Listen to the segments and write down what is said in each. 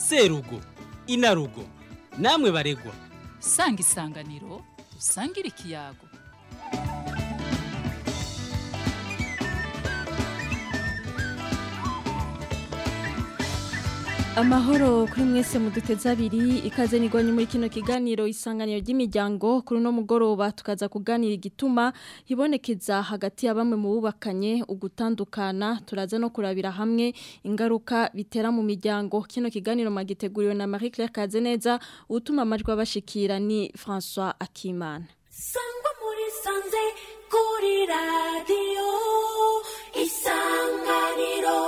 serugo inarugo namwe baregwa sanga isanganiro usangire ikiyago amahoro kuri mwese muduteze abiri ikaze nigwanye muri kino kiganiro isanganiro ry'imiryango kuri uno mugoroba tukaza kuganira igituma hibonekeza hagati ya bamwe mu bubakanye ugutandukana turaza no kurabira hamwe ingaruka bitera mu miryango kino kiganiro magiteguriwe na Marie Claire Kazeneza utuma amajwi abashikira ni François Akimana sangwa muri sanze kuri radiyo isanganiro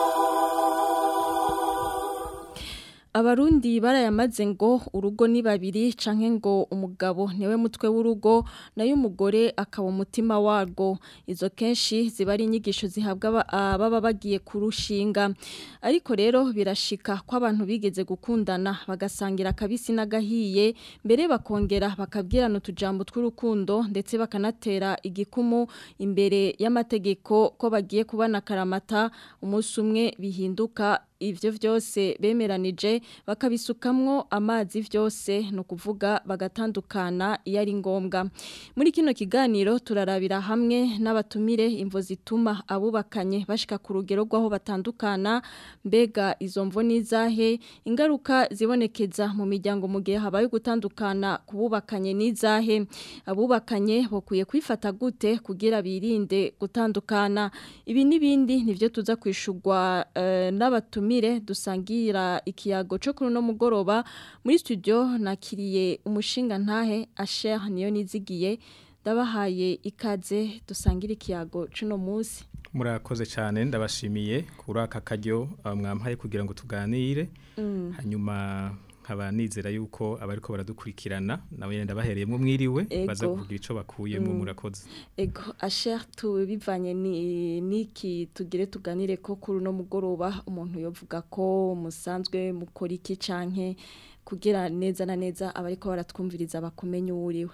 Abarundi barayamaze ngo urugo ni babiri canke ngo umugabo niwe mutwe w'urugo nayo umugore akaba umutima warwo izo kenshi ziba ari inyigisho zihabwa baba bagiye kurushinga ariko rero birashika ko abantu bigeze gukundana bagasangira kabisi n'agahiye mbere bakongera bakabwirana utujambo tw'urukundo ndetse bakanatera igikumu imbere y'amategeko ko bagiye kubana karamata umunsi umwe bihinduka ivyo vyose bemeranije bakabisukamwo amazi vyose no kuvuga bagatandukana iyo ari ngombwa muri kino kiganiro turarabira hamwe n'abatumire imvo zituma abubakanye bashika ku rugero rw'aho batandukana mbega izo mvo nizahe ingaruka zibonekeza mu miryango mu gihe habaye gutandukana kububakanye nizahe abubakanye bokwiye kwifata gute kugira birinde gutandukana ibi n'ibindi nivyo tuza kwishurwa uh, n'abatumire mire dusangira ikiyago cyo kuri no mugoroba muri studio nakiriye umushinga ntahe Asher niyo nizigiye ndabahaye ikaze dusangira ikiyago cuno munsi murakoze cyane ndabashimiye kuri aka karyo mwampaye kugira ngo tuganire hanyuma nkaba nizera yuko abariko baradukurikirana nawe yenda bahereyemo mwiriwe baza kugira ico bakuyemo murakoze ego Asher tubivanye ni niki tugire tuganire ko kuri no mugoroba umuntu yovuga ko musanzwe mukora iki canke kugira neza na neza abariko baratwumviriza bakumenye uriwe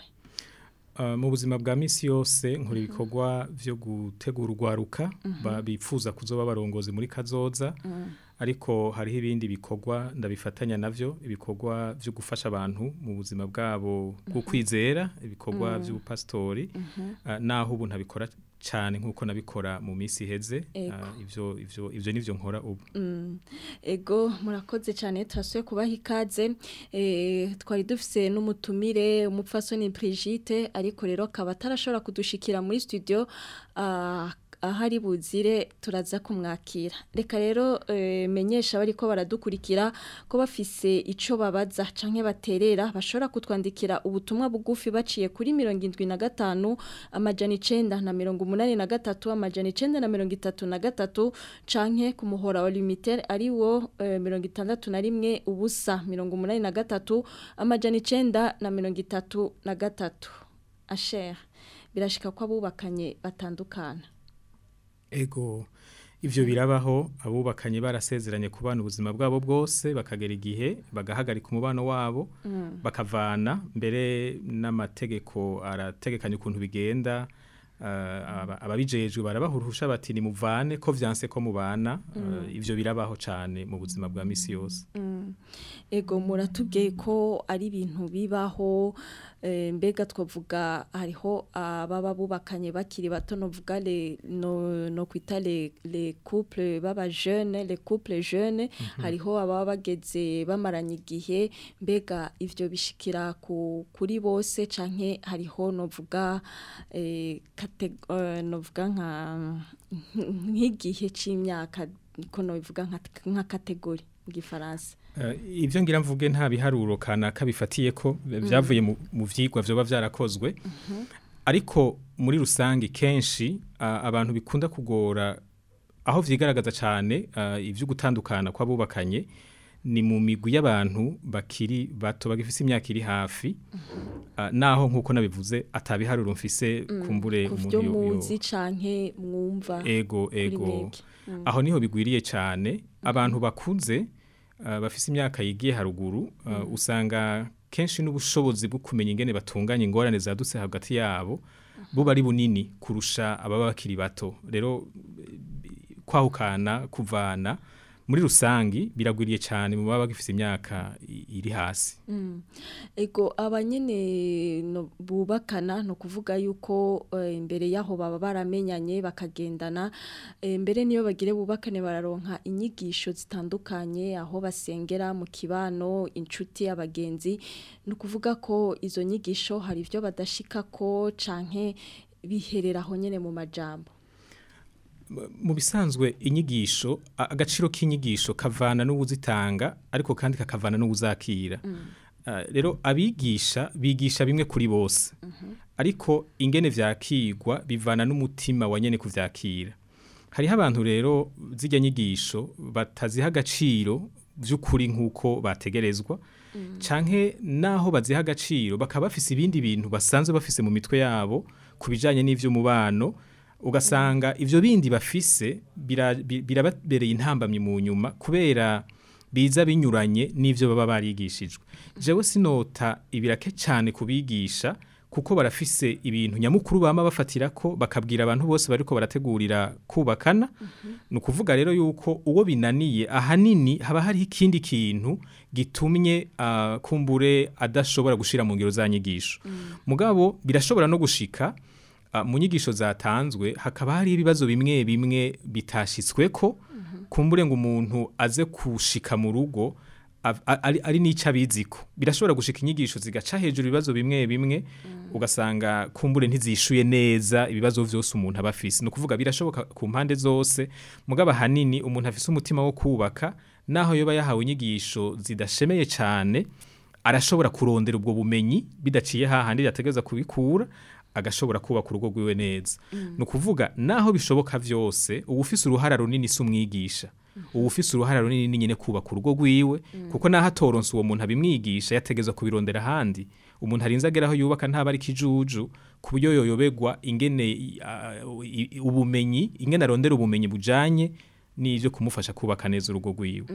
mu buzima bwa minsi yose nkora ibikorwa byo gutegura urwaruka bifuza kuzoba barongozi muri kazoza ariko hariho ibindi bikorwa ndabifatanya navyo ibikorwa byo gufasha abantu mu buzima bwabo bwo kwizera ibikorwa by'ubupastori naho ubu ntabikora cyane nk'uko nabikora mu minsi iheze ibyo ibyo ibyo nivyo nkora ubu ego murakoze cyane turasuye kubaha ikaze twari dufise n'umutumire umupfasoni Brigitte ariko rero akaba atarashobora kudushikira muri studio ahari buzire turaza kumwakira reka rero menyesha bari ko baradukurikira ko bafise icyo babaza canke baterera bashobora kutwandikira ubutumwa bugufi baciye kuri mirongo indwi na gatanu amajana icenda na mirongo umunani na gatatu amajana icenda na mirongo itatu na gatatu canke ku muhora wa limiter ari wo mirongo itandatu na rimwe ubusa mirongo umunani na gatatu amajana icenda na mirongo itatu na gatatu asher birashika ko abubakanye batandukana ego ivyo birabaho abubakanye barasezeranye kubana ubuzima bwabo bwose bakagera igihe bagahagarika umubano wabo mm. bakavana mbere n'amategeko arategekanya ukuntu bigenda uh, ababijejwe barabahurusha bati ni muvane ko vyanse ko mubana mm. uh, ivyo birabaho cane mu buzima bwa misi yose mm. ego muratubwiye ko ari ibintu bibaho mbega twavuga hariho ababa bubakanye bakiri bato novuga le no no kwita le le couple baba jeune le couple jeune hariho ababa bageze bamaranye igihe mbega ivyo bishikira ku kuri bose canke hariho novuga eh novuga nka nk'igihe c'imyaka ko novuga nka nka kategori mu gifaransa ibyo ngira mvuge nta biharuro kanaka bifatiye ko byavuye mu byigwa byoba byarakozwe ariko muri rusange kenshi abantu bikunda kugora aho byigaragaza cyane ibyo gutandukana kw'abubakanye ni mu migwi y'abantu bakiri bato bagifite imyaka iri hafi naho nk'uko nabivuze atabiharuro mfise kumbure umuntu muzi canke mwumva ego ego aho niho bigwiriye cyane abantu bakuze bafise imyaka yigiye haruguru usanga kenshi n'ubushobozi bwo kumenya ingene batunganya ingorane zadutse hagati yabo buba ari bunini kurusha ababa bakiri bato rero kwahukana kuvana muri rusangi biragwiriye cyane mu baba bagifite imyaka i- iri hasi ego abanyene no bubakana no kuvuga yuko eh, imbere yaho baba baramenyanye bakagendana eh, mbere niyo bagire bubakane bararonka inyigisho zitandukanye aho basengera mu kibano inshuti abagenzi no kuvuga ko izo nyigisho hari ibyo badashika ko canke biherera aho nyene mu majambo mu bisanzwe inyigisho a- agaciro k'inyigisho kavana n'uwuzitanga ariko kandi kakavana n'uwuzakira Ah, rero abigisha bigisha bimwe kuri bose ariko ingene vyakigwa bivana n'umutima wa nyene kuvyakira hariho abantu rero zijya nyigisho bataziha agaciro by'ukuri nk'uko bategerezwa canke naho baziha agaciro bakaba bafise ibindi bintu basanzwe bafise mu mitwe yabo ku bijanye n'ivy'umubano ugasanga ivyo bindi bafise bira- bi- birababereye intambamyi mu nyuma kubera biza binyuranye n'ivyo baba barigishijwe jewe sinota ibirake cyane kubigisha kuko barafise ibintu nyamukuru bama bafatira ko bakabwira abantu bose bariko barategurira kubakana ni ukuvuga rero yuko uwo binaniye ahanini haba hariho ikindi kintu gitumye ah, kumbure adashobora gushira mu ngiro za nyigisho mugabo birashobora no gushika ah, mu nyigisho zatanzwe hakaba hari ibibazo bimwe bimwe bitashitsweko kumbure ngo umuntu aze kushika mu rugo av- a- ari, ari n'ico abiziko birashobora gushika inyigisho zigaca hejuru ibibazo bimwe bimwe ugasanga kumbure ntizishuye neza ibibazo vyose umuntu aba afise ni ukuvuga birashoboka ku mpande zose mugabo ahanini umuntu afise umutima wo kubaka naho yoba yahawe inyigisho zidashemeye cane arashobora kurondera ubwo bumenyi bidaciye hahandi yategeza kubikura agashobora kubaka urugo rwiwe neza ni ukuvuga naho bishoboka vyose uba ufise uruhara runini si umwigisha uba ufise uruhara runini ni nyine kubaka urugo rwiwe kuko naho atoronse uwo muntu abimwigisha yategeza kubirondera ahandi umuntu arinze ageraho yubaka ntaba ari kijuju ku buryo yoyoberwa ingene i- a- i- i- ubumenyi ingene arondera ubumenyi bujanye n'ivyo kumufasha kubaka neza urugo rwiwe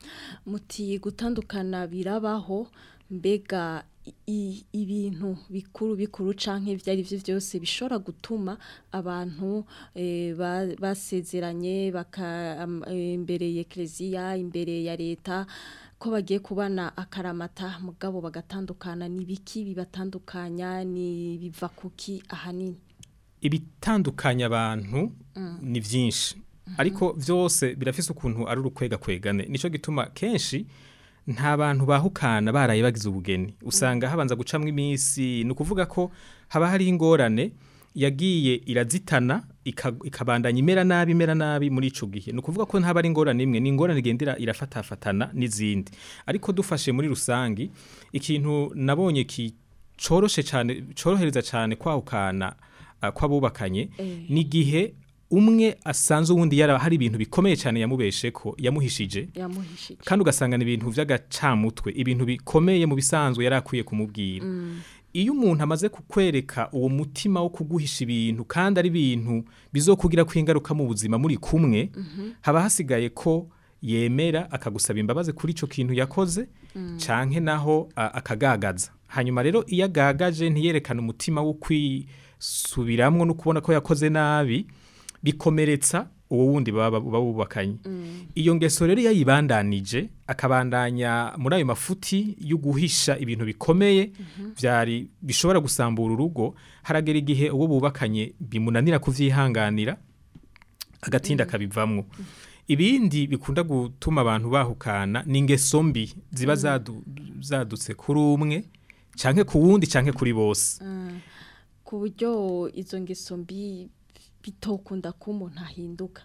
muti gutandukana birabaho mbega i- i- ibintu bikuru bikuru canke ibyo ari byo byose bishobora gutuma abantu eh, ba- basezeranye baka am- eh, imbere ya eklezia imbere ya leta ko bagiye kubana akaramata mugabo bagatandukana ni biki bibatandukanya ni biva kuki ahanini ibitandukanya abantu ni byinshi ariko byose birafise ukuntu ari urukwega kwegane nico gituma kenshi nta bantu bahukana baraye bagize ubugeni usanga habanza gucamwa iminsi ni ukuvuga ko haba hari ingorane yagiye irazitana ika- ikabandanya imera nabi imera nabi muri ico gihe ni ukuvuga ko ntaba ari ingorane imwe ni ingorane igendera irafatafatana n'izindi ariko dufashe muri rusangi ikintu nabonye ki coroshe cyane corohereza cyane kwahukana uh, kw'abubakanye Eh. ni igihe umwe asanze uwundi yara hari ibintu bikomeye cyane yamubesheko yamuhishije yamuhishije kandi ugasanga ni ibintu vy'agacamutwe ibintu bikomeye mu bisanzwe yari akwiye kumubwira iyo umuntu amaze kukwereka uwo mutima wo kuguhisha ibintu kandi ari ibintu bizokugira ko ingaruka mu buzima muri kumwe haba hasigaye ko yemera akagusaba imbabazi kuri ico kintu yakoze canke naho a- akagagaza hanyuma rero iyo agagaje ntiyerekane umutima wo kwisubiramwo no kubona ko yakoze nabi bikomeretsa uwo wundi baba baba bubakanye iyo ngeso rero iyo ayibandanije akabandanya muri ayo mafuti yo guhisha ibintu bikomeye byari bishobora gusambura urugo haragera igihe uwo bubakanye bimunanira kuvyihanganira agatinda akabivamwo ibindi bikunda gutuma abantu bahukana ni ingeso mbi ziba zadu- zadutse kuri umwe canke ku wundi canke kuri bose ku buryo izo ngeso mbi bitokunda ko umuntu ahinduka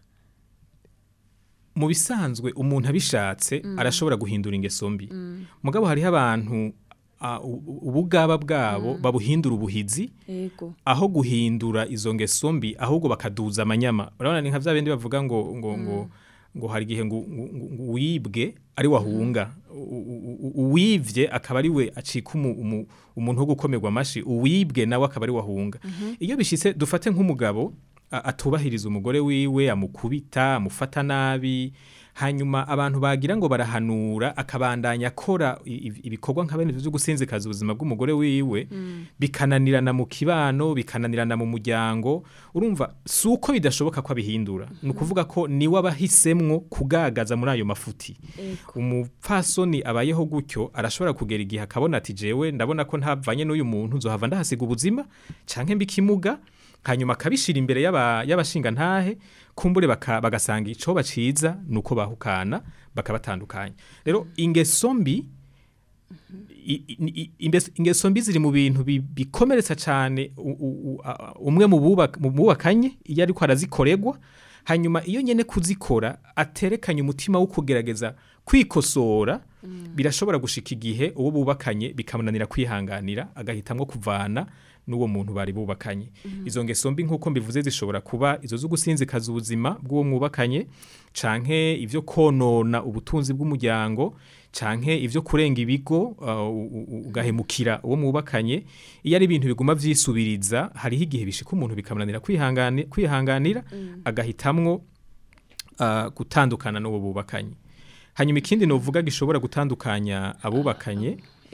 mu bisanzwe umuntu abishatse arashobora guhindura ingeso mbi mugabo hariho abantu ah, u- u- ubugaba bwabo babuhindura ubuhizi yego aho guhindura izo ngeso mbi ahubwo bakaduza amanyama urabona ni nka bya bindi bavuga ngo ngo ngo ngo hari igihe ngo ngo- ngo- ngo uwibwe ari wahunga U- u- u- uwivye akaba ari we acika umu- umu- umuntu wo gukomerwa amashi uwibwe nawe akaba ari wahunga iyo bishitse dufate nk'umugabo a- atubahiriza umugore wiwe amukubita amufata nabi hanyuma abantu bagira ngo barahanura akabandanya akora i- i- ibikorwa nka bene byo gusinzikaza ubuzima bw'umugore wiwe bikananirana mu kibano bikananirana mu muryango urumva si uko bidashoboka ko abihindura ni ukuvuga ko niwe abahisemwo kugagaza muri ayo mafuti umupfasoni abayeho gutyo arashobora kugera igihe akabona ati jewe ndabona ko ntavanye n'uyu muntu nzohava ndahasiga ubuzima canke mbikimuga hanyuma akabishira imbere y'aba- y'abashinga ntahe kumbure baka- bagasanga ico baciza nuko bahukana bakabatandukanya rero ingeso mbi i- i- i- imbes- ingeso mbi ziri mu bintu bi- bikomeretsa cyane u- u- u- a- umwe mu bubak- mu bubakanye iyo ariko arazikoregwa hanyuma iyo nyene kuzikora aterekanye umutima wo kugerageza kwikosora birashobora gushika igihe uwo bubakanye bikamunanira kwihanganira agahitamwo kuvana n'uwo muntu bari bubakanye izo ngeso mbi nk'uko mbivuze zishobora kuba izo zo gusinzikaza ubuzima bw'uwo mwubakanye canke ivyo konona ubutunzi bw'umuryango canke ivyo kurenga ibigo uh, u- u- ugahemukira uwo mwubakanye iyo ari ibintu biguma vyisubiriza hariho igihe bishika umuntu bikamunanira kwihangani- kwihanganira agahitamwo uh, gutandukana n'uwo bubakanye hanyuma ikindi novuga gishobora gutandukanya abubakanye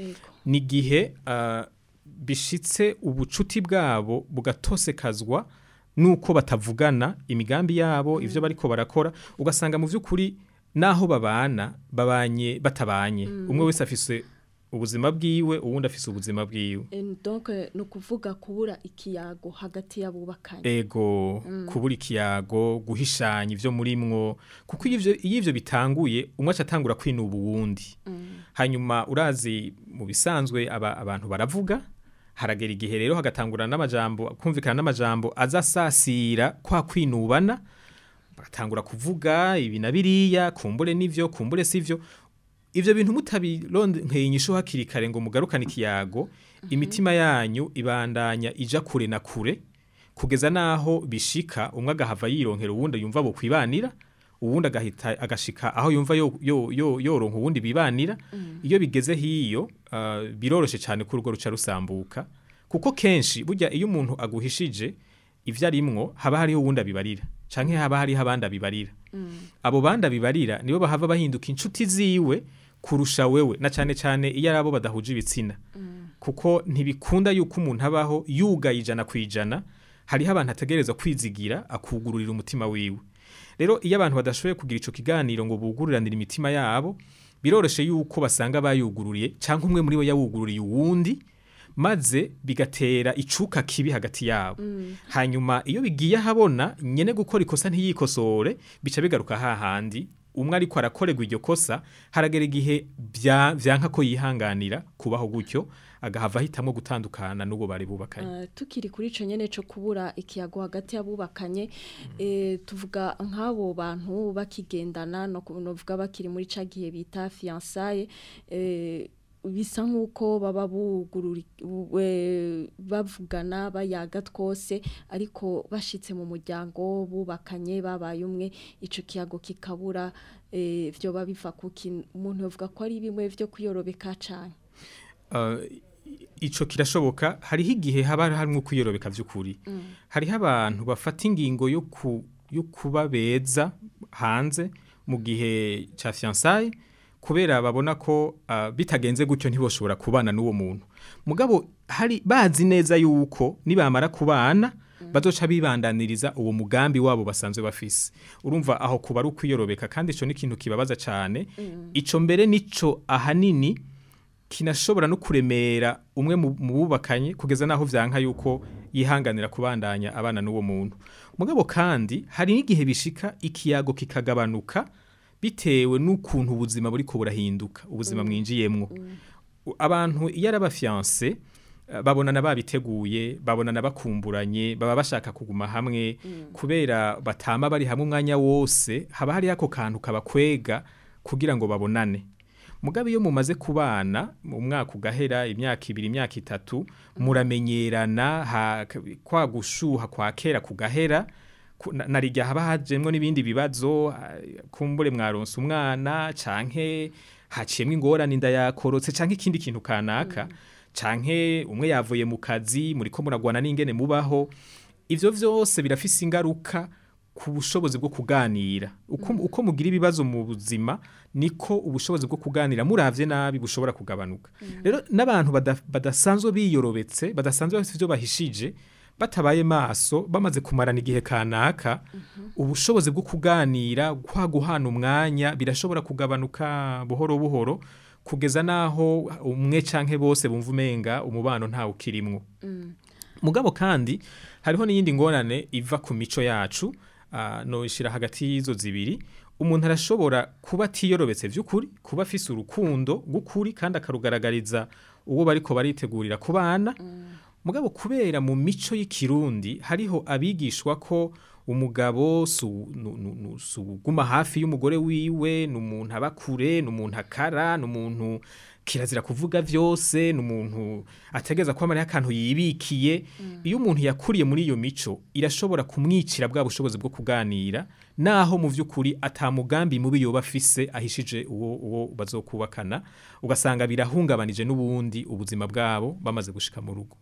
ni igihe uh, bishitse ubucuti bwabo bugatosekazwa nuko batavugana imigambi yabo ivyo bariko barakora ugasanga mu vy'ukuri naho babana babanye batabanye umwe wese afise ubuzima bwiwe uwundi afise ubuzima bwiwe donc ni ukuvuga kubura ikiyago hagati y'abubakanye ego kubura ikiyago guhishanya ivyo murimwo kuko iyo ivyo- iyo ivyo bitanguye umwe aca atangura kwinuba uwundi hanyuma urazi mu bisanzwe aba, abantu baravuga haragera igihe rero hagatangura n'amajambo kumvikana n'amajambo azasasira kwa kwinubana bagatangura kuvuga ibi na biriya kumbure n'ivyo kumbure sivyo ivyo bintu mutabironkeye inyishu hakiri kare ngo mugarukane ikiyago imitima yanyu ibandanya ija kure na kure kugeza naho bishika umwe agahava yironkera uwundi yumva bo kwibanira uwundi agahita agashika aho yumva yo, yo, yo, yoronka uwundi bibanira iyo bigeze hiyo uh, biroroshe cyane ko urugo ruca rusambuka kuko kenshi burya iyo umuntu aguhishije ivyo arimwo haba hariho uwundi abibarira canke haba hariho abandi abibarira abo bandi abibarira nibo bahava bahinduka inshuti ziwe kurusha wewe na cyane cyane iyo ari abo badahuje ibitsina kuko ntibikunda yuko umuntu abaho yugaye ijana ku ijana hariho abantu ategereza kwizigira akugururira umutima wiwe rero iyo abantu badashoboye kugira ico kiganiro ngo buguriranire imitima yabo biroroshe yuko basanga bayugururiye cyangwa umwe muri bo yawugururiye uwundi maze bigatera icuka kibi hagati yabo hanyuma iyo bigiye ahabona nyene gukora ikosa ntiyikosore bica bigaruka hahandi umwe ariko arakorerwa iryo kosa haragera igihe bya- vyanka ko yihanganira kubaho gutyo agahava ahitamwo gutandukana n'uwo bari bubakanye Uh, tukiri kuri ico nyene co kubura ikiyago hagati y'abubakanye eh, tuvuga nk'abo bantu bakigendana no kuvuga bakiri muri ca gihe bita fiançailles eh, bisa nk'uko baba bugurura we- bavugana bayaga twose ariko bashitse mu muryango bubakanye babaye umwe ico kiyago kikabura eh, vyoba biva kuki umuntu yovuga ko ari bimwe vyo kuyorobeka cane Uh, ico kirashoboka hariho igihe haba harimwo kwiyorobeka vy'ukuri hariho abantu bafata ingingo yo ku yo kuba beza hanze mu gihe ca fiançailles kubera babona ko uh, bitagenze gutyo ntiboshobora kubana n'uwo muntu mugabo hari bazi neza yuko nibamara kubana bazoca bibandaniriza uwo mugambi wabo basanzwe bafise urumva aho kuba ari ukwiyorobeka kandi ico ni ikintu kibabaza cane ico mbere nico ahanini kinashobora no kuremera umwe mu mu bubakanye kugeza naho vyanka yuko yihanganira kubandanya abana n'uwo muntu mugabo kandi hari n'igihe bishika ikiyago kikagabanuka bitewe n'ukuntu ubuzima buriko burahinduka ubuzima mwinjiyemwo U- abantu iyo ari abafiance eh, babonana babiteguye babonana bakumburanye baba bashaka kuguma hamwe kubera batama bari hamwe umwanya wose haba hari ako kantu kabakwega kugira ngo babonane mugabe iyo mumaze kubana mu mwaka ugahera imyaka ibiri imyaka itatu muramenyerana ha- kwa gushuha kwa kera kugahera ku- na- narirya haba hajemwo n'ibindi bibazo ah, kumbure mwaronse umwana canke haciyemwo ingorane inda yakorotse canke ikindi kintu kanaka canke umwe yavuye mu kazi muriko muragwana n'ingene mubaho ivyo vyose birafise ingaruka ku bushobozi bwo kuganira uko, uko mugira ibibazo mu buzima niko ubushobozi bwo kuganira muravye nabi bushobora kugabanuka rero n'abantu bada- badasanzwe biyorobetse badasanzwe bafite ibyo bahishije batabaye maso bamaze kumarana igihe kanaka ubushobozi bwo kuganira kwa guhana umwanya birashobora kugabanuka buhoro buhoro kugeza naho umwe canke bose bumva umenga umubano ntawe ukirimwo mugabo kandi hariho n'iyindi ngorane iva ku mico yacu uh, noshira hagati y'izo zibiri umuntu arashobora kuba atiyorobetse vy'ukuri kuba afise urukundo rw'ukuri kandi akarugaragariza uwo bariko baritegurira kubana mugabo kubera mu mico y'ikirundi hariho abigishwa ko umugabo su- nu- nu- nu- si uguma hafi y'umugore wiwe ni umuntu aba kure ni umuntu akara ni umuntu kirazira kuvuga vyose ni umuntu ategeza ko amariho akantu yibikiye iyo umuntu yakuriye muri iyo mico irashobora kumwicira bwa bushobozi bwo kuganira naho mu vy'ukuri ata mugambi mubi yoba afise ahishije uwo, uwo bazokubakana ugasanga birahungabanije n'ubundi ubuzima bwabo bamaze gushika mu rugo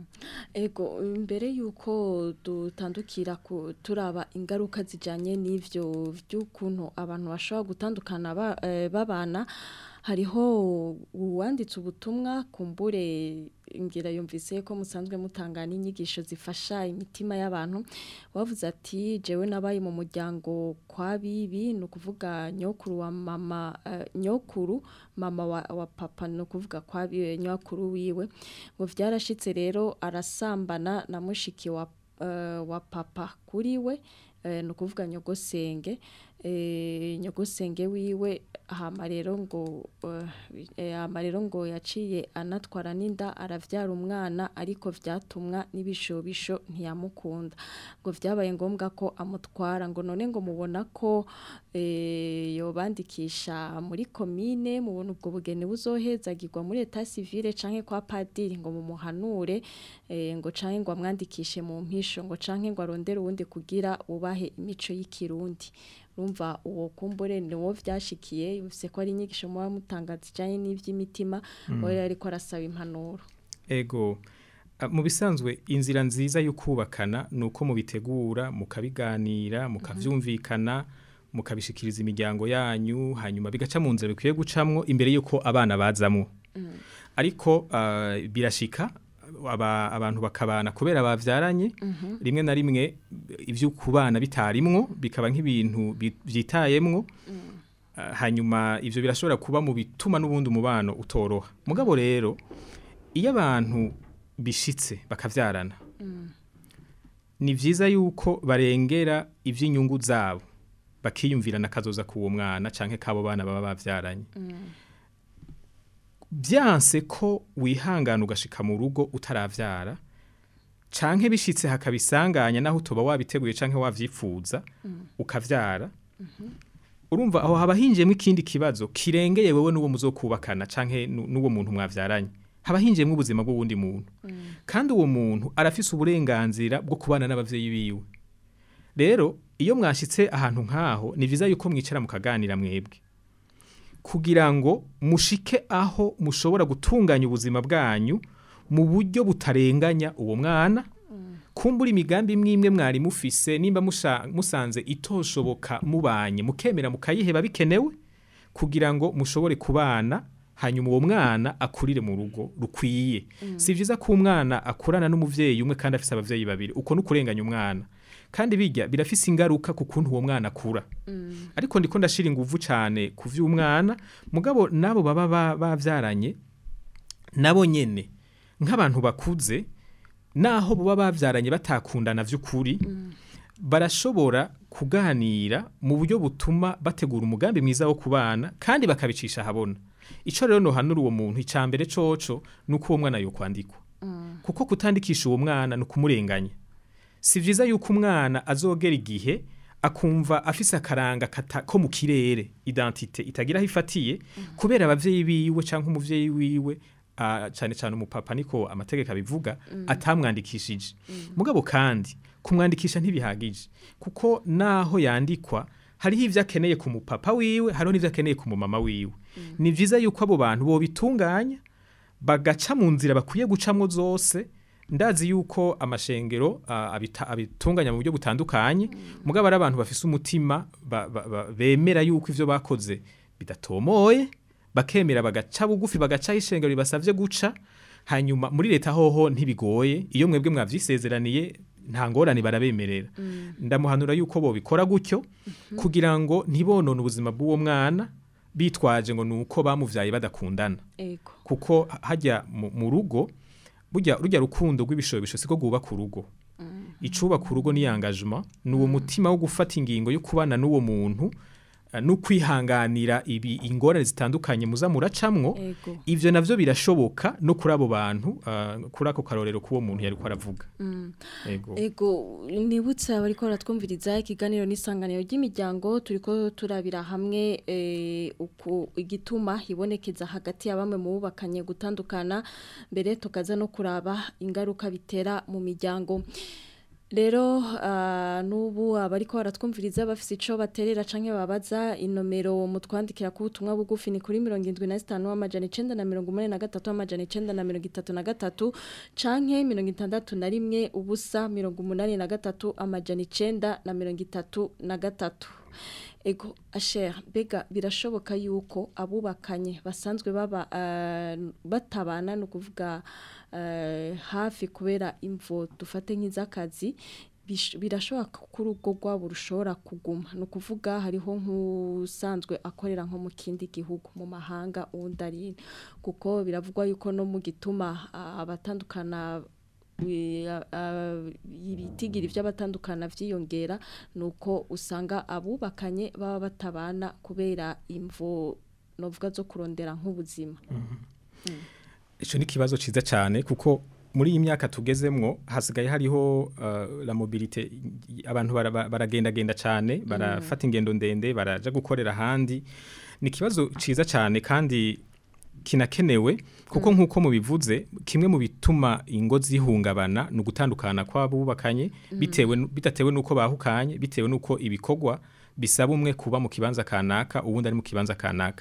Ego mbere yuko dutandukira ku turaba ingaruka zijanye n'ivyo by'ukuntu abantu bashobora gutandukana ba- eh, babana hariho uwanditse ubutumwa kumbure ngira yumvise ko musanzwe mutanga n'inyigisho zifasha imitima y'abantu wavuze ati jewe nabaye mu muryango kwa bibi ni ukuvuga nyokuru wa mama eh, nyokuru mama wa, wa papa ni ukuvuga kwa bibi nyokuru wiwe ngo vyarashitse rero arasambana na mushiki wa, eh, wa papa kuri we eh, ni ukuvuga nyogosenge eh, nyogosenge wiwe hama rero ngo eh, eh, hama rero ngo yaciye anatwara n'inda aravyara umwana ariko vyatumwa n'ibishobisho ntiyamukunda ngo vyabaye ngombwa ko amutwara ngo none ngo mubona ko eh, yobandikisha muri komine mubona ubwo bugeni buzohezagirwa muri eta civile canke kwa padiri ngo mumuhanure eh, ngo canke ngo amwandikishe mu mpisho ngo canke ngo arondere uwundi kugira ubahe imico y'ikirundi urumva uwo kumbure ni wo vyashikiye yumvise ko ari inyigisho muba mutanga zijanye n'ivy'imitima we yari ariko arasaba impanuro ego a, mu bisanzwe inzira nziza yo kubakana ni uko mubitegura mukabiganira mukavyumvikana mukabishikiriza imiryango yanyu hanyuma bigaca mu nzira bikwiye gucamwo imbere y'uko abana bazamwo ariko ah, birashika aba, abantu bakabana kubera bavyaranye rimwe na rimwe ivyo kubana bitarimwo bikaba nk'ibintu bi- vyitayemwo Ah, hanyuma ivyo birashobora kuba mu bituma n'ubundi umubano utoroha mugabo rero iyo abantu bishitse bakavyarana ni vyiza yuko barengera ivy'inyungu zabo bakiyumvira n'akazoza k'uwo mwana canke k'abo bana baba bavyaranye byanse ko wihangana ugashika mu rugo utaravyara canke bishitse hakabisanganya naho utoba wabiteguye canke wavyifuza ukavyara urumva aho haba hinjiyemo ikindi kibazo kirengeye wewe n'uwo muzokubakana canke nu- n'uwo muntu mwavyaranye haba hinjiyemo ubuzima bw'uwundi muntu kandi uwo muntu arafise uburenganzira bwo kubana n'abavyeyi biwe rero iyo mwashitse ahantu nk'aho ni vyiza yuko mwicara mukaganira mwebwe kugira ngo mushike aho mushobora gutunganya ubuzima bwanyu mu buryo butarenganya uwo mwana kumbura imigambi imwe imwe mwari mufise nimba musha- musanze itoshoboka mubanye mukemera mukayiheba bikenewe kugira ngo mushobore kubana hanyuma uwo mwana akurire mu rugo rukwiye si vyiza ko umwana akurana n'umuvyeyi umwe kandi afise abavyeyi babiri uko nukurenganya umwana kandi bijya birafise ingaruka ku kuntu uwo mwana akura ariko ndiko ndashira inguvu cyane ku vy'umwana mugabo nabo baba ba- bavyaranye nabo nyene nk'abantu bakuze naho baba bavyaranye batakundana vy'ukuri barashobora kuganira mu buryo butuma bategura umugambi mwiza wo kubana kandi bakabicisha ahabona ico rero nohanura uwo muntu icambere coco nuko uwo mwana yokwandikwa kuko kutandikisha uwo mwana ni ukumurenganya si vyiza yuko umwana azogera igihe akumva afise akaranga kata, ko mu kirere identite itagira aho ifatiye kubera abavyeyi biwe canke umuvyeyi wiwe uh, cane cane umupapa niko amategeko abivuga atamwandikishije mugabo kandi kumwandikisha ntibihagije kuko naho yandikwa hariho ivyo akeneye ku mupapa wiwe hariho n'ivyo akeneye ku mumama wiwe ni vyiza yuko abo bantu bobitunganya bagaca mu nzira bakwiye gucamwo zose ndazi yuko amashengero ah, abita- abitunganya mu buryo butandukanye mugabo ari abantu bafise umutima ba- ba- ba- bemera yuko ivyo bakoze bidatomoye bakemera bagaca bugufi bagacaho ishengero ribasavye guca hanyuma muri leta hoho ntibigoye iyo mwebwe mwavyisezeraniye nta ngorane barabemerera ndamuhanura yuko bobikora gutyo kugira ngo ntibonone ubuzima bw'uwo mwana bitwaje ngo nuko bamuvyaye badakundana ego kuko hajya mu mu rugo burya rujya rukundo rw'ibishobisho siko rwubaka urugo icubaka urugo ni engagement ni uwo mutima wo gufata ingingo yo kubana n'uwo muntu eh, no kwihanganira ibi ingorane zitandukanye muza muracamwo ego ivyo navyo birashoboka no kuri abo bantu ah, kuri ako karorero k'uwo muntu yariko aravuga ego ego nibutse abariko baratwumviriza ikiganiro n'isanganiro ry'imiryango turiko turabira hamwe eh, uku igituma hibonekeza hagati ya bamwe mu bubakanye gutandukana mbere tukaza no kuraba ingaruka bitera mu miryango Rero uh, nubu abariko baratwumviriza bafise ico baterera canke babaza inomero mutwandikira ku butumwa bugufi ni kuri 75 amajana 943 amajana 933 canke 61 ubusa 83 amajana 933 Ego asher bega birashoboka yuko abubakanye basanzwe baba uh, batabana no kuvuga uh, hafi kubera imvo dufate nk'izakazi bish- birashoboka ko urugo rwabo rushobora kuguma ni ukuvuga hariho nk'usanzwe akorera nko mu kindi gihugu mu mahanga uwundi ari ino. kuko biravugwa yuko no mu gituma ah, abatandukana wi- ah, ah, ibitigiri by'abatandukana vyiyongera nuko usanga abubakanye baba batabana kubera imvo novuga zo kurondera nk'ubuzima ico ni kibazo ciza cyane kuko muri iyi myaka tugezemwo hasigaye hariho uh, la mobilité abantu bara- bara- baragendagenda cyane barafata ingendo ndende baraja gukorera ahandi ni ikibazo ciza cyane kandi kinakenewe kuko nk'uko mubivuze kimwe mu bituma ingo zihungabana ni ugutandukana kw'abubakanye bitewe nu- bidatewe n'uko bahukanye bitewe n'uko ibikorwa bisaba umwe kuba mu kibanza kanaka uwundi ari mu kibanza kanaka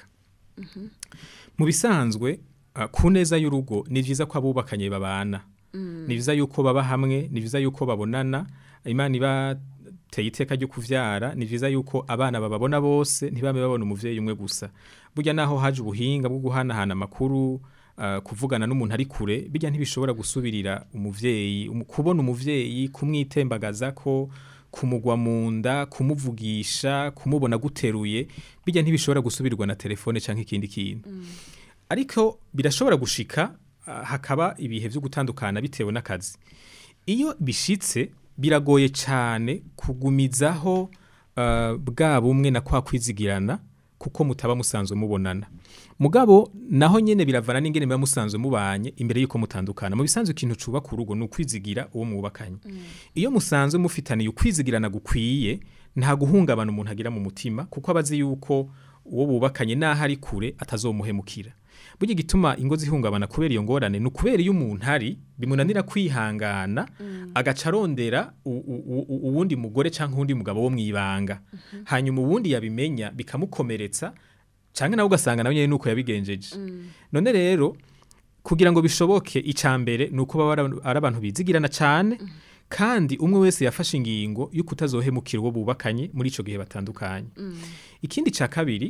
mu bisanzwe ah, ku neza y'urugo ni byiza ko abubakanye babana ni byiza yuko baba hamwe ni byiza yuko babonana imana ibateye iteka ryo kuvyara ni byiza yuko abana bababona bose ntibame babona umuvyeyi umwe gusa burya naho haje ubuhinga bwo guhanahana amakuru ah, kuvugana n'umuntu ari kure bijya ntibishobora gusubirira umuvyeyi umu- kubona umuvyeyi kumwitembagaza ko kumugwa mu nda kumuvugisha kumubona guteruye bijya ntibishobora gusubirwa na telefone cyangwa ikindi kintu ariko birashobora gushika ah, hakaba ibihe byo gutandukana bitewe n'akazi iyo bishitse biragoye cyane kugumizaho ah, bwa bumwe na kwa kwizigirana kuko mutaba musanzwe mubonana mugabo naho nyene biravana n'ingene muba musanzwe mubanye imbere yuko mutandukana mu bisanzwe ikintu cubaka urugo ni ukwizigira uwo mwubakanye iyo musanzwe mufitaniye ukwizigirana gukwiye nta guhungabana umuntu agira mu mutima kuko aba azi yuko uwo bubakanye n'aho ari kure atazomuhemukira burya igituma ingo zihungabana kubera iyo ngorane ni ukubera iyo umuntu ari bimunanira kwihangana agaca arondera u- u- u- uwundi mugore cyangwa uwundi mugabo wo mwibanga hanyuma uwundi yabimenya bikamukomeretsa cyangwa nawe ugasanga nawe nyine nuko yabigenjeje none rero kugira ngo bishoboke icya mbere ni uko baba ari- ari abantu bizigirana cyane kandi umwe wese yafashe ingingo yo kutazohemukira uwo bubakanye muri icyo gihe batandukanye ikindi cya kabiri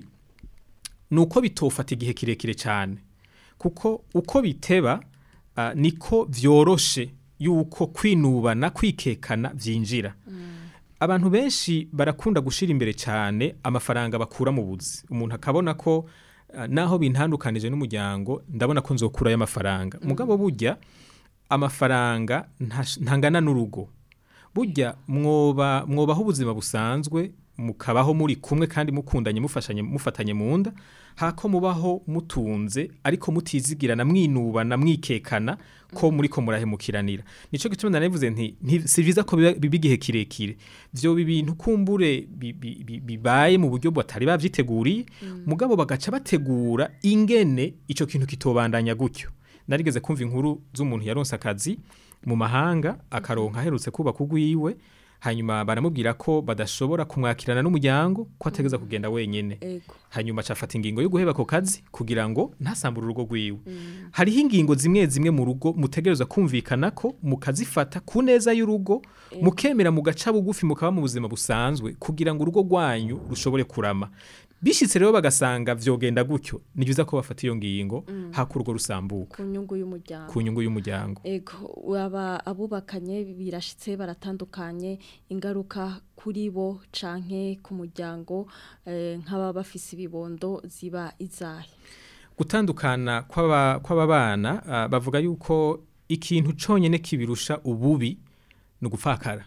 ni uko bitofata igihe kirekire cyane kuko uko biteba ah, niko byoroshe yuko kwinubana kwikekana byinjira abantu benshi barakunda gushyira imbere cyane amafaranga bakura mu buzi umuntu akabona ko ah, naho bintandukanije n'umuryango ndabona ko nzokurayo amafaranga mugabo burya amafaranga ntash- ntangana n'urugo burya mwoba mwobaho ubuzima busanzwe mukabaho muri kumwe kandi mukundanye mufashanye mufatanye mu nda hako mubaho mutunze ariko mutizigirana mwinubana mwikekana ko muri ko murahemukiranira nico gituma nanavuze nti nti- si byiza ko biba biba igihe kirekire vyo ibintu kumbure bi- bi- bi- bibaye mu buryo batari bavyiteguriye mugabo bagaca bategura ingene ico kintu kitobandanya gutyo narigeze kumva inkuru z'umuntu yaronse akazi mu mahanga akaronka aherutse kubaka ugwiwe hanyuma baramubwira ko badashobora kumwakirana n'umuryango ko ategeza kugenda wenyene ego hanyuma acafata ingingo yo guheba ako kazi kugira ngo ntasambure urugo rwiwe hariho ingingo zimwe zimwe mu rugo mutegereza kumvikana ko mukazifata ku neza y'urugo mukemera mugaca bugufi mukaba mu buzima busanzwe kugira ngo urugo rwanyu rushobore kurama bishitse rero bagasanga vyogenda gutyo ni byiza ko bafata iyo ngingo haka urugo rusambuka ku nyungu y'umuryango ku nyungu y'umuryango ego aba abubakanye birashitse baratandukanye ingaruka kuri bo canke ku muryango eh, nk'ababa bafise ibibondo ziba izahe gutandukana kw'aba kw'aba bana ah, bavuga yuko ikintu conyene kibirusha ububi ni ugupfakara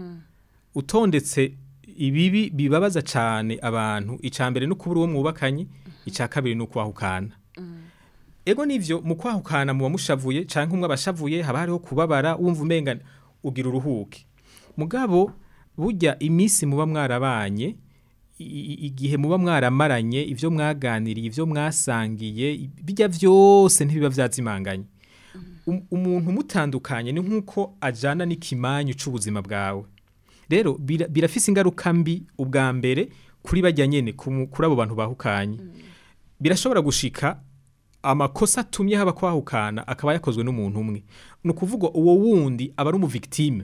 utondetse ibibi bibabaza cyane abantu icya mbere ni ukubura uwo mwubakanye icya kabiri ni ukwahukana ego nivyo mu kwahukana muba mushavuye canke umwe abashavuye haba hariho kubabara wumva umenga ugira uruhuke mugabo burya iminsi muba mwarabanye i- i- igihe muba mwaramaranye ivyo mwaganiriye ivyo mwasangiye i- bijya vyose ntibiba vyazimanganye Um- umuntu mutandukanye ni nk'uko ajana n'ikimanyu c'ubuzima bwawe rero bira- birafise ingaruka mbi ubwa mbere kuri bajya nyene ku mu- kuri abo bantu bahukanye birashobora gushika amakosa atumye haba kwahukana akaba yakozwe n'umuntu umwe ni ukuvuga uwo wundi aba ari umuvictime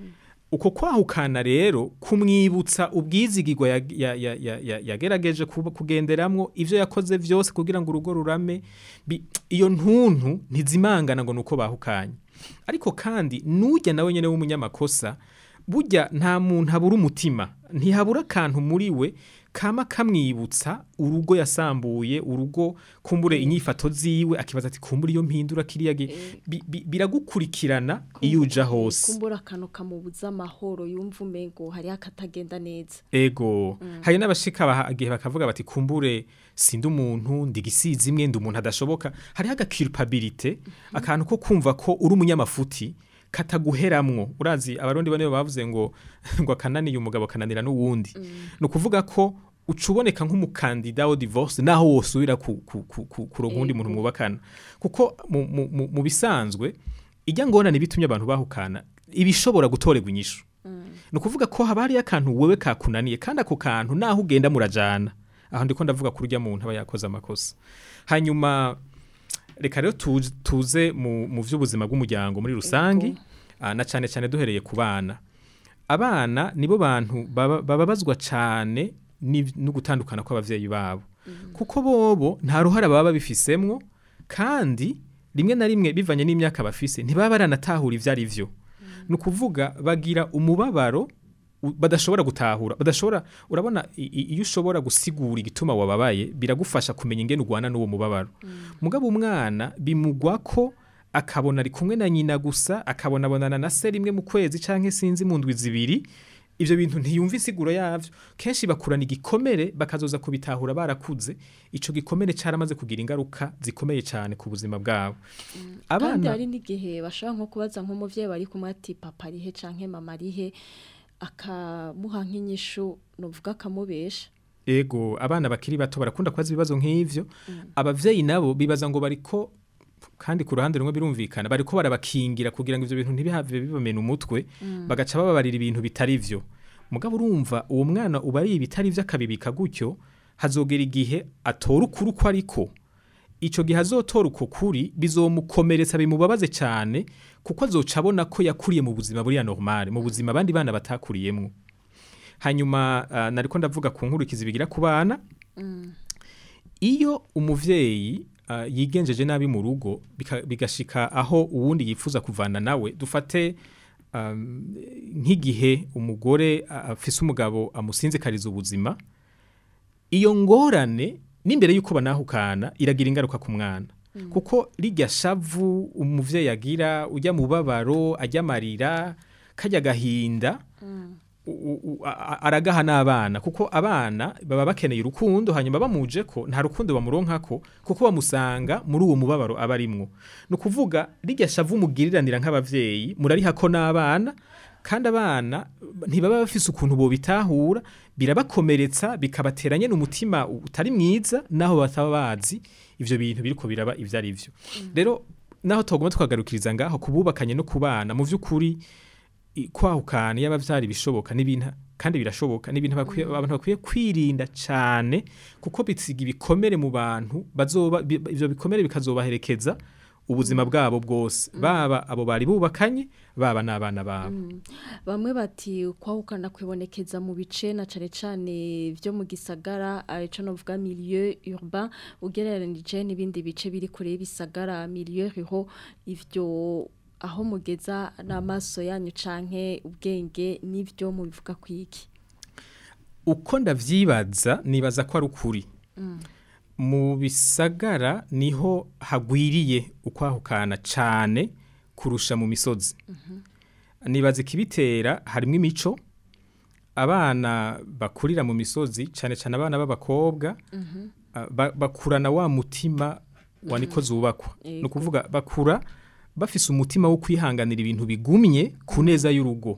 uko kwahukana rero kumwibutsa ubwizigirwa ya- ya- ya- ya- ya- yagerageje kuba- kugenderamwo ivyo yakoze vyose kugira ngo urugo rurame bi- iyo ntuntu ntizimangana ngo nuko bahukanye ariko kandi nujya nawe nyene w'umunyamakosa burya nta muntu habura umutima ntihabura akantu muri we kama kamwibutsa urugo yasambuye urugo kumbure inyifato ziwe akibaza ati kumbure iyo mpindura kiriya gi- bi- bi- biragukurikirana iyo uja hose kumbura akantu kamubuza amahoro yumva umengo hariho akatagenda neza ego hari n'abashika baha- igihe bakavuga bati kumbure sindi umuntu ndi gisizi imwe ndi umuntu adashoboka hariho agakirupabilite akantu ko kumva ko uri umunyamafuti kataguheramwo urazi abarundi bane bavuze ngo ngo akananiye umugabo kananira n'uwundi ni ukuvuga ko uca uboneka nk'umukandida wa divorce naho wosubira ku, ku, ku, ku, kuronka uwundi muntu mwubakana kuko mu, mu, mu, mu bisanzwe ijya ngorane bitumye abantu bahukana ibishobora gutorerwa inyishu ni ukuvuga ko haba hariyo akantu wewe kakunaniye kandi ako kantu naho ugenda murajana aho ndiko ndavuga kuri urya muntu aba yakoze amakosa hanyuma reka rero tuze, tuze mu, mu vy'ubuzima bw'umuryango muri rusangi ah, na cane cane duhereye ku bana abana nibo bantu baba- bababazwa cane n'iv- no gutandukana kw'abavyeyi babo kuko bobo nta ruhara baba babifisemwo kandi rimwe na rimwe bivanye n'imyaka bafise ntibaba baranatahura ivyo ari vyo ni ukuvuga bagira umubabaro u- badashobora gutahura badashobora urabona i- i- iyo ushobora gusigura igituma wababaye biragufasha kumenya ingene ugwana n'uwo mubabaro mugabo umwana bimugwa ko akabona ari kumwe na nyina gusa akabona abonana na se rimwe mu kwezi canke sinzi mu ndwi zibiri ivyo bintu ntiyumva isiguro yavyo kenshi bakurana igikomere bakazoza kubitahura barakuze ico gikomere caramaze kugira ingaruka zikomeye cane ku buzima bwabo kandi abana hari n'igihe bashobora nko kubaza nk'umuvyeyi bari kumwe ati papa arihe canke mama arihe akamuha nk'inyishu nuvuga akamubesha ego abana bakiri bato barakunda kubaza ibibazo nk'ivyo abavyeyi nabo bibaza ngo bariko kandi ku ruhande rumwe birumvikana bariko barabakingira kugira ngo ivyo bintu ntibihave bibamena umutwe bagaca bababarira ibintu bitari vyo mugabo urumva uwo mwana uba ari ibitari vyo akabibika gutyo hazogera igihe atora ukuri uko ariko ico gihe azotora uko kuri bizomukomeretsa bimubabaze cyane kuko azoca abona ko yakuriye mu buzima buriya normal mu buzima abandi bana batakuriyemwo hanyuma uh, nariko ndavuga ku nkurikizi bigira ku bana iyo umuvyeyi uh, yigenjeje nabi mu rugo bika- bigashika aho uwundi yifuza kuvana nawe dufate um, nk'igihe umugore a- afise umugabo amusinzikariza ubuzima iyo ngorane n'imbere y'uko banahukana iragira ingaruka ku mwana kuko rirya shavu umuvyeyi agira ujya mu babaro ajya amarira kajya agahinda u- u- a- a- aragaha n'abana kuko abana baba bakeneye urukundo hanyuma bamuje ko nta rukundo bamuronkako kuko bamusanga muri uwo mubabaro aba arimwo ni ukuvuga rirya shavu mugiriranira nk'abavyeyi murarihako n'abana kandi abana ntibaba bafise ukuntu bobitahura birabakomeretsa bikabatera nyene umutima utari mwiza naho bataba bazi ivyo bintu biriko biraba ivyo ari vyo rero naho tugomba tukagarukiriza ngaho kububakanye no kubana mu vy'ukuri i- kwahukana yaba vyari bishoboka n'ibintu kandi birashoboka n'ibintu bakwiye abantu bakwiye kwirinda cyane kuko bisiga ibikomere mu bantu bazoba bi- ivyo bikomere bikazobaherekeza ubuzima bwabo bwose baba abo bari bubakanye baba n'abana babo bamwe bati kwahukana kwibonekeza mu bice na cane cane vyo mu gisagara arico novuga milieu urbain ugereranije n'ibindi bice biri kure y'ibisagara milieu rural ivyo aho mugeza n'amaso yanyu canke ubwenge n'ivyo mubivuga kwiki uko ndavyibaza nibaza ko ari ukuri mu bisagara niho hagwiriye ukwahukana cane kurusha mu misozi nibaza ikibitera harimo imico abana bakurira mu misozi cyane cyane abana b'abakobwa ah, ba- bakurana wa mutima wa niko zubakwa ni Yego. ukuvuga bakura bafise umutima wo kwihanganira ibintu bigumye ku neza y'urugo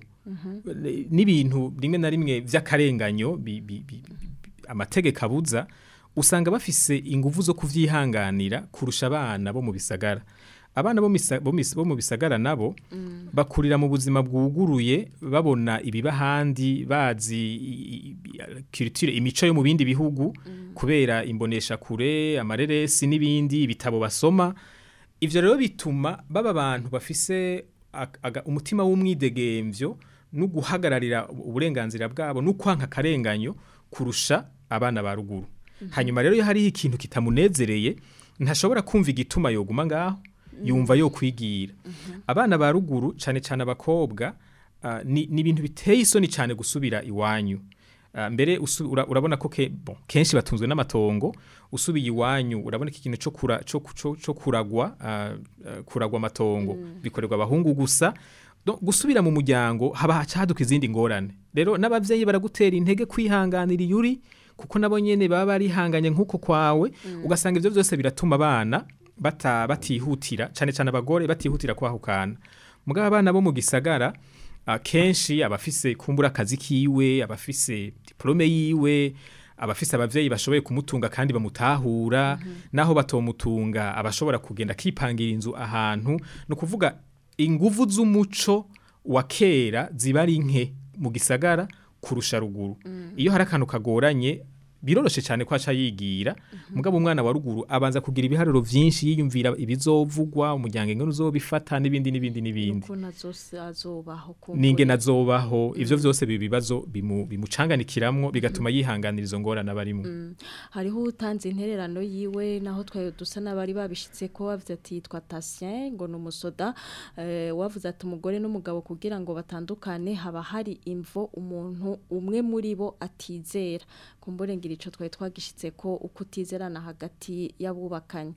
n'ibintu rimwe na rimwe vy'akarenganyo bi- bi- bi- bi- amategeko abuza usanga bafise inguvu zo kuvyihanganira kurusha abana bo mu bisagara abana bo misa- bo mis- bo mu bisagara nabo bakurira mu buzima bwuguruye babona ibiba handi bazi i- i- culture imico yo mu bindi bihugu kubera imbonesha kure amareresi n'ibindi ibitabo basoma ivyo rero bituma baba abantu bafise ak- aga- umutima w'umwidegemvyo no guhagararira uburenganzira bwabo no kwanka akarenganyo kurusha abana ba ruguru hanyuma rero iyo hariho ikintu kitamunezereye ntashobora kumva igituma yoguma ngaho yumva yo kwigira abana ba ruguru cyane cyane abakobwa ah, ni ni ibintu biteye isoni cyane gusubira iwanyu Ah, mbere usu- ura- urabona ko ke, bon, kenshi batunzwe n'amatongo usubiye iwanyu urabona ko ikintu cyo kura, cyo, cyo, cyo kuragwa ah, ah, kuragwa amatongo bikorerwa abahungu gusa Donc, gusubira mu muryango haba hacaduka izindi ngorane rero n'abavyeyi baragutera intege kwihanganira iyuri kuko nabo nyene baba barihanganye nk'uko kwawe ugasanga ivyo vyose biratuma abana bata, batihutira cyane cyane abagore batihutira kwahukana mugabo abana bo mu gisagara akenshi abafise kumbura akazi kiwe abafise diplome yiwe abafise abavyeyi bashoboye kumutunga kandi bamutahura naho batomutunga abashobora kugenda akipangira inzu ahantu no kuvuga inguvu z'umuco wa kera ziba ari nke mu gisagara kurusha ruguru iyo hari akantu kagoranye biroroshe cyane ko aca yigira mugabo umwana wa ruguru abanza kugira ibiharuro vyinshi yiyumvira ibizovugwa umuryango ingene uzobifata n'ibindi n'ibindi n'ibindi ukuntu azose azobaho ninge nazobaho ivyo vyose biba ibibazo bimu- bimucanganikiramwo bigatuma yihanganira izo ngorane abarimo hariho utanze intererano yiwe naho twayo dusa n'abari babishitse ko bavuze ati yitwa Tatien ngo ni umusoda eh, wavuze ati umugore n'umugabo kugira ngo batandukane haba hari imvo umuntu umwe muri bo atizera kumbure ngira ico twari twagishitse ko uko utizerana hagati y'abubakanye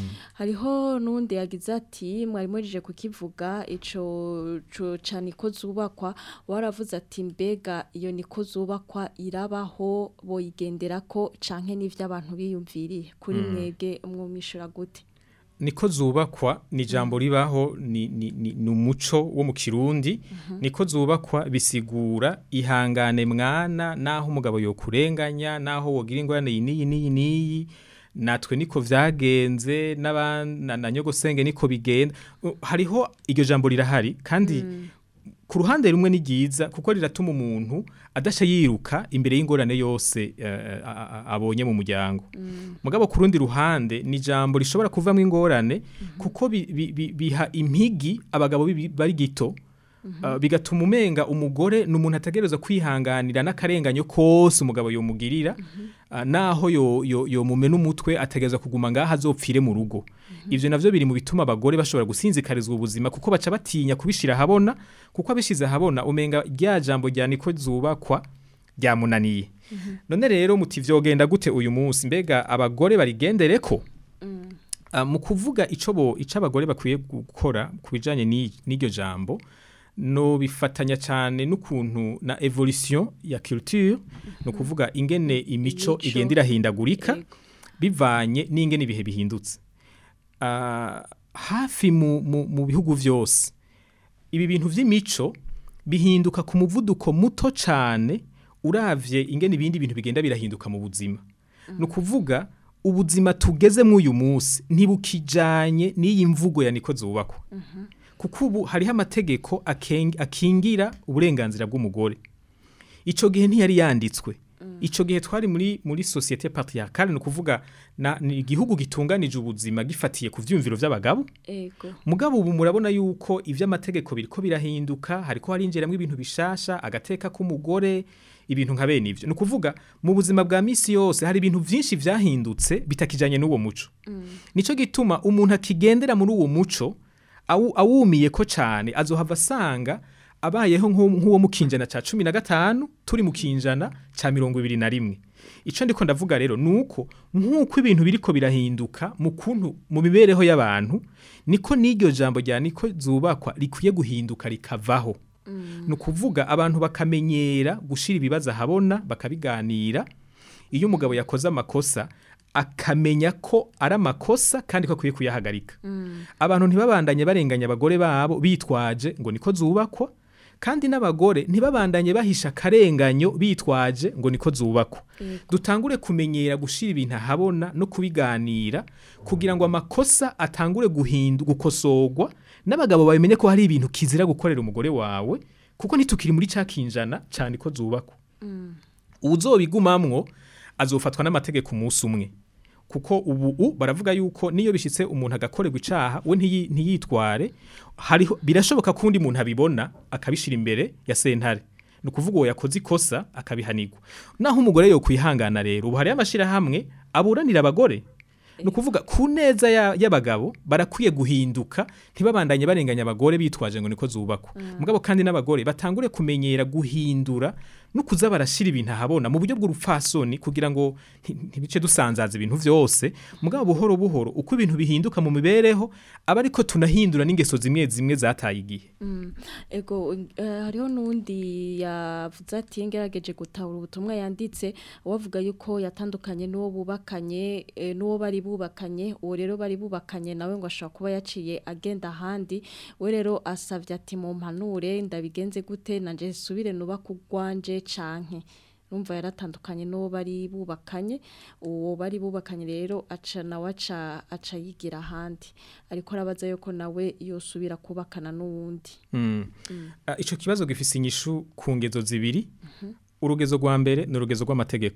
hariho n'undi yagize ati mwari murije kukivuga ico co ca niko zubakwa waravuze ati mbega iyo niko zubakwa irabaho boyigenderako canke n'ivyo abantu biyumviriye kuri mwege mwumishura gute niko zubakwa ni ijambo ribaho ni, ni, ni, ni umuco wo mu kirundi niko zubakwa bisigura ihangane mwana naho umugabo yokurenganya naho wogira ingorane iyi n'iyi n'iyi n'iyi natwe niko vyagenze n'aban- na, na nyogosenge niko bigenda Uh, hariho iryo jambo rirahari kandi ku ruhande rumwe ni ryiza kuko riratuma umuntu adasha yiruka imbere y'ingorane yose eh, a- a- abonye mu muryango mugabo ku rundi ruhande ni ijambo rishobora kuvamo ingorane kuko bi- bi- bi- biha impigi abagabo bibi- bari gito Uh, bigatuma umenga umugore ni umuntu ategereza kwihanganira n'akarenganyo kose umugabo yomugirira uh, naho yo, yo, yo mumena umutwe ategereza kuguma ngaho azopfire mu rugo ivyo navyo biri mu bituma abagore bashobora gusinzikarizwa ubuzima kuko baca batinya kubishira habona kuko abishize habona umenga rya jambo rya niko zubakwa ryamunaniye none rero muti vyogenda gute uyu munsi mbega abagore barigendereko Ah, mu kuvuga ico bo ico abagore bakwiye gukora ku bijanye n'i- n'iryo jambo no bifatanya cyane n'ukuntu na evolution ya culture no kuvuga ingene imico Imico. igenda irahindagurika Yego. bivanye n'ingene ibihe bihindutse Ah, hafi mu, mu, mu bihugu vyose ibi bintu vy'imico bihinduka ku muvuduko muto cyane uravye ingene ibindi bintu bigenda birahinduka mu buzima ni ukuvuga ubuzima tugeze muri uyu munsi ntibukijanye n'iyi mvugo ya niko zubakwa kuko ubu hariho amategeko akeng- akingira uburenganzira bw'umugore icyo gihe ntiyari yanditswe icyo gihe twari muri muri sosiyete patriarcale ni ukuvuga na- ni igihugu gitunganije ubuzima gifatiye ku byumviro by'abagabo ego mugabo ubu murabona yuko iby'amategeko biriko birahinduka hariko harinjiramo ibintu bishasha agateka k'umugore ibintu nka bene ivyo ni ukuvuga mu buzima bwa misi yose hari ibintu vyinshi vyahindutse bitakijanye n'uwo muco nico gituma umuntu akigendera muri uwo muco awu- awumiye ko cane azohava asanga abayeho nk'uwo nk'uwo mu kinjana ca cumi na gatanu turi mu kinjana ca mirongo ibiri na rimwe ico ndiko ndavuga rero nuko nk'uko ibintu biriko birahinduka mu kuntu mu mibereho y'abantu niko n'iryo jambo rya niko zubakwa rikwiye guhinduka rikavaho ni ukuvuga abantu bakamenyera gushira ibibazo ahabona bakabiganira iyo umugabo yakoze amakosa akamenya ko ari amakosa kandi ko akwiye kuyahagarika abantu ntibabandanye barenganya abagore babo bitwaje ngo niko zubakwa kandi n'abagore ntibabandanye bahisha akarenganyo bitwaje ngo niko zubakwa dutangure kumenyera gushira ibintu ahabona no kubiganira kugira ngo amakosa atangure guhindu gukosorwa n'abagabo babimenye ko hari ibintu kizira gukorera umugore wawe kuko ntitukiri muri ca kinjana cyane ko zubakwa uzobigumamwo azofatwa n'amategeko umunsi umwe kuko ubu u baravuga yuko niyo bishitse umuntu agakorerwa icaha we ntiyi- ntiyitware hariho birashoboka ko undi muntu abibona akabishira imbere ya sentare ni ukuvuga uwo yakoze ikosa akabihanirwa naho umugore yo kwihangana rero ubu hariyo amashirahamwe aburanira abagore ni ukuvuga ku neza ya- y'abagabo barakwiye guhinduka ntibabandanye barenganya abagore bitwaje ngo niko zubakwa mugabo kandi n'abagore batangure kumenyera guhindura no kuza barashira ibintu ahabona mu buryo bw'urupfasoni kugira ngo nti- ntibice dusanzaza ibintu vyose mugabo buhoro buhoro uko ibintu bihinduka mu mibereho aba ariko tunahindura n'ingeso zimwe zimwe zataye igihe ego eh, hariho n'undi yavuze ati ngerageje gutahura ubutumwa yanditse wavuga yuko yatandukanye n'uwo bubakanye eh, n'uwo bari bubakanye uwo rero bari bubakanye nawe ngo ashobora kuba yaciye agenda ahandi we rero asavye ati mu mpanure ndabigenze gute nanje subire nuba kugwanje canke numva yaratandukanye n'uwo bari bubakanye uwo bari bubakanye rero aca nawe aca aca yigira ahandi ariko arabaza yuko nawe yosubira kubakana n'uwundi Mm. Ah, ico kibazo gifise inyishu ku ngezo zibiri urugezo rwa mbere ni urugezo rw'amategeko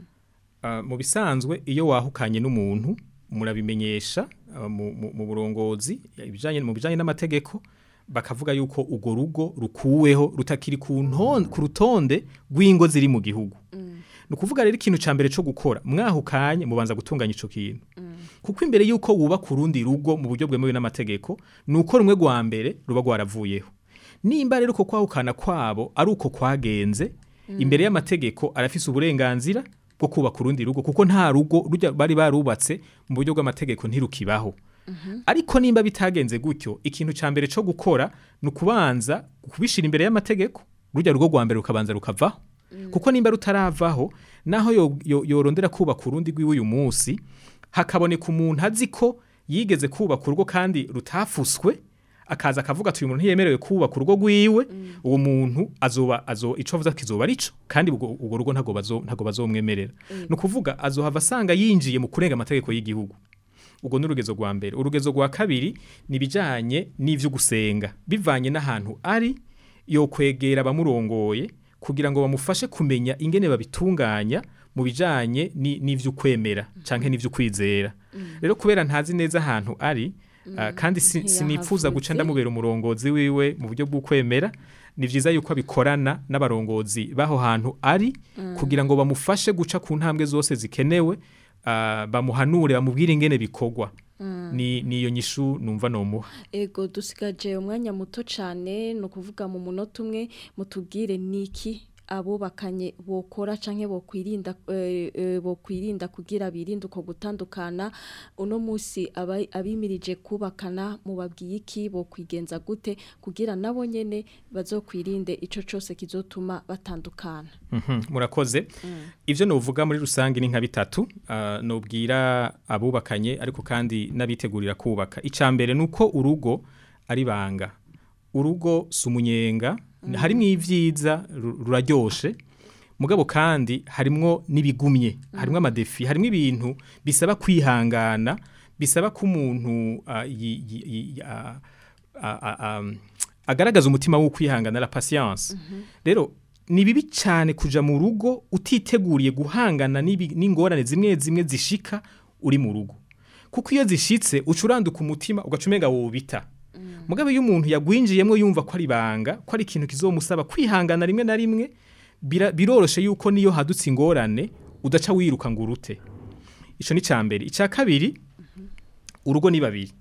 Ah, mu bisanzwe iyo wahukanye n'umuntu murabimenyesha ah, mu- mu mu burongozi ibijanye mu bijanye n'amategeko bakavuga yuko urwo rugo rukuweho rutakiri ku nton- ku rutonde rw'ingo ziri mu gihugu ni ukuvuga rero ikintu cya mbere cyo gukora mwahukanye mubanza gutunganya icyo kintu kuko imbere y'uko wubaka urundi rugo mu buryo bwemewe n'amategeko ni uko rumwe rwa mbere ruba rwaravuyeho nimba rero uko kwahukana kwabo ari uko kwagenze imbere y'amategeko arafise uburenganzira bwo kubaka urundi rugo kuko nta rugo rujya bari barubatse mu buryo bw'amategeko ntirukibaho ariko nimba bitagenze gutyo ikintu cya mbere cyo gukora ni ukubanza kubishyira imbere y'amategeko rujya rugo rwa mbere rukabanza rukavaho kuko nimba rutaravaho naho yo- yo- yorondera kubaka urundi rw'iwe munsi hakaboneka umuntu azi ko yigeze kubaka urugo kandi rutafuswe akaza akavuga ati uyu muntu ntiyemerewe kubaka urugo rwiwe uwo muntu azoba azo ico avuze kizoba arico kandi ubwo ubwo rugo ntago bazo ntago bazomwemerera ni ukuvuga azohava asanga yinjiye mu kurenga amategeko y'igihugu ubwo ni urugezo rwa mbere urugezo rwa kabiri ni ibijyanye n'ibyo gusenga bivanye n'ahantu ari yo kwegera abamurongoye kugira ngo bamufashe kumenya ingene babitunganya mu bijyanye ni- n'ivy'ukwemera cyangwa n'ivy'ukwizera rero kubera ntazi neza ahantu ari ah, kandi si- sinifuza guca ntiyahavutse. ndamubera umurongozi wiwe mu buryo bw'ukwemera ni byiza yuko abikorana n'abarongozi b'aho hantu ari kugira ngo bamufashe guca ku ntambwe zose zikenewe ah, bamuhanure bamubwire ingene bikorwa ni niyo nyishu numva nomuha ego dusigaje umwanya muto cyane ni ukuvuga mu munota umwe mutubwire niki abubakanye bokora canke bokwirinda eh, eh, bokwirinda kugira birinde uko gutandukana uno musi aba- abimirije kubakana mubabwiye iki bokwigenza gute kugira nabo nyene bazokwirinde ico cose kizotuma batandukana Mhm, murakoze ivyo novuga muri rusange ni nka bitatu ah, nobwira abubakanye ariko kandi n'abitegurira kubaka icambere nuko urugo ari banga urugo sumunyenga harimo ivyiza ru- ruraryoshe mugabo kandi harimwo n'ibigumye harimwo amadefi harimwo ibintu bisaba kwihangana bisaba ko umuntu ah, yi- yi- yi- ah, a- a- a- agaragaza umutima wo kwihangana la patience rero ni bibi cyane kuja mu rugo utiteguriye guhangana n'ibi- n'ingorane zimwe zimwe zishika uri mu rugo kuko iyo zishitse uca uranduka umutima ugaca umenga wobita mugabe iyo umuntu yagwinjiyemo yumva ko ari banga ko ari ikintu kizomusaba kwihangana rimwe na rimwe bira- biroroshe yuko niyo hadutse ingorane udaca wiruka ngo urute ico ni cambere icya kabiri urugo ni babiri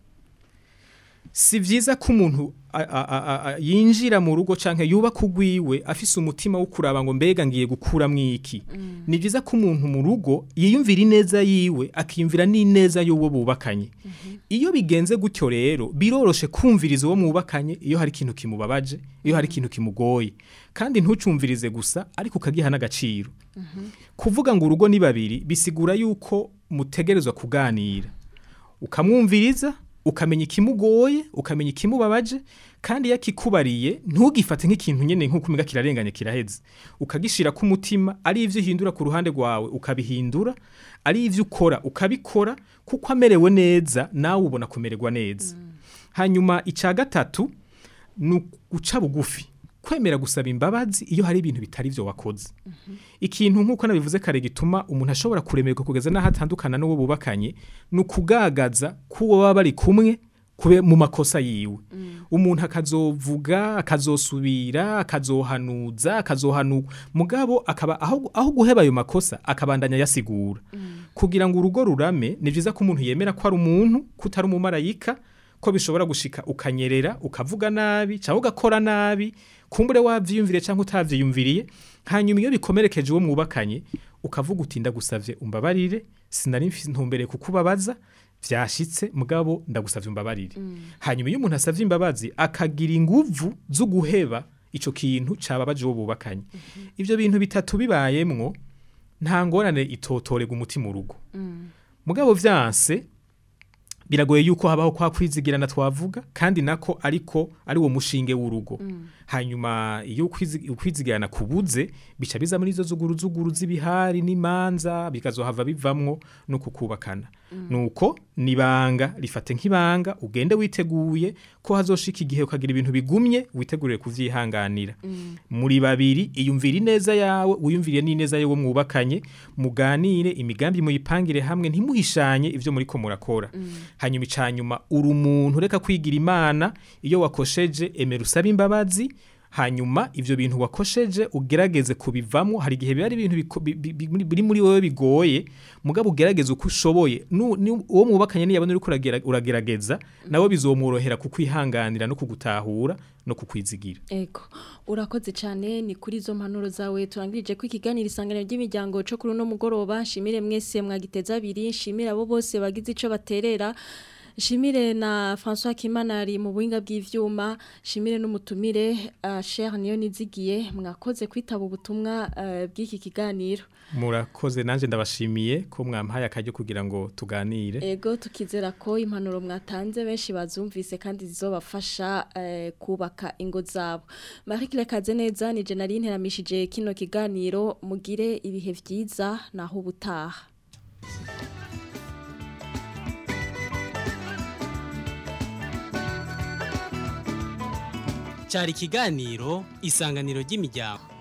si vyiza ko umuntu a- a- a- a- yinjira mu rugo canke yubaka ugwiwe afise umutima wo kuraba ngo mbega ngiye gukuramwo iki ni vyiza ko umuntu mu rugo yiyumvira ineza yiwe akiyumvira n'ineza y'uwo bubakanye iyo bigenze gutyo rero biroroshe kumviriza uwo mwubakanye iyo hari ikintu kimubabaje iyo hari ikintu kimugoye kandi ntucumvirize gusa ariko ukagiha n'agaciro kuvuga ngo urugo ni babiri bisigura yuko mutegerezwa kuganira ukamwumviriza ukamenya ikimugoye ukamenya ikimubabaje kandi iyo akikubariye ntugifate nk'ikintu nyine nk'uko umiga kirarenganye kiraheze ukagishira ku mutima ari ivyo uhindura ku ruhande rwawe ukabihindura ari ivyo ukora ukabikora kuko amerewe neza nawe ubona kumererwa neza hanyuma icya gatatu ni uguca bugufi kwemera gusaba imbabazi iyo hari ibintu bitari byo wakoze ikintu nk'uko nabivuze kare gituma umuntu ashobora kuremerwa kugeza n'aho atandukana n'uwo bubakanye ni ukugagaza k'uwo baba bari kumwe kube mu makosa yiwe umuntu akazovuga akazosubira akazohanuza akazohanu mugabo akaba aho, aho guheba ayo makosa akabandanya yasigura kugira ngo urugo rurame ni byiza ko umuntu yemera ko ari umuntu ko utari umumarayika ko bishobora gushika ukanyerera ukavuga nabi cyangwa ugakora nabi kumbure wavyiyumvire cyangwa utavyiyumviriye hanyuma iyo bikomerekeje uwo mwubakanye ukavuga uti ndagusavye umbabarire sinari mfise ntumbere kukubabaza vyashitse mugabo ndagusavye umbabarire hanyuma iyo umuntu asavye imbabazi akagira inguvu zo guheba ico kintu cababaje uwo bubakanye ivyo bintu bitatu bibayemwo nta ngorane itotorega umutima urugo mugabo vyanse biragoye yuko habaho kwa kwizigirana twavuga kandi nako ariko ari wo mushinge w'urugo hanyuma iyo ukwizi- ukwizigirana kubuze bica biza muri izo zuguru zuguru z'ibihari n'imanza bikazohava bivamwo no kukubakana nuko nibanga rifate nk'ibanga ugende witeguye ko hazoshika igihe ukagira ibintu bigumye witegurire kuvyihanganira muri babiri iyumvira ineza yawe wiyumvire n'ineza y'uwo mwubakanye muganire imigambi muyipangire hamwe ntimuhishanye ivyo muriko murakora hanyuma icanyuma uri umuntu reka kwigira imana iyo wakosheje emera usabe imbabazi hanyuma ivyo bintu wakosheje ugerageze kubivamo hari igihe biba ari ibintu biko- bi- bi- bi- biri muri wowe bigoye mugabo ugerageze uko ushoboye Nu- ni- uwo mwubakanye niyabona uriko uragera- uragerageza nawe bizomworohera kukwihanganira no kugutahura no kukwizigira Ego, urakoze cyane ni kuri izo mpanuro zawe turangirije ko ikiganiro isanganiro ry'imiryango cyo kuri uno mugoroba nshimire mwese mwagiteza abiri nshimire abo bose bagize ico baterera nshimire na François Kimanari mu buhinga bw'ivyuma nshimire n'umutumire uh, Cher niyo nizigiye mwakoze kwitaba ubutumwa uh, bw'iki kiganiro murakoze nanje ndabashimiye ko mwampaye akaryo kugira ngo tuganire Ego tukizera ko impanuro mwatanze benshi bazumvise kandi zizobafasha eh, kubaka ingo zabo. Marie Claire Kazeneza ni Jenaline nteramishije kino kiganiro mugire ibihe vyiza naho ubutaha. cyari ikiganiro isanganiro ry'imiryango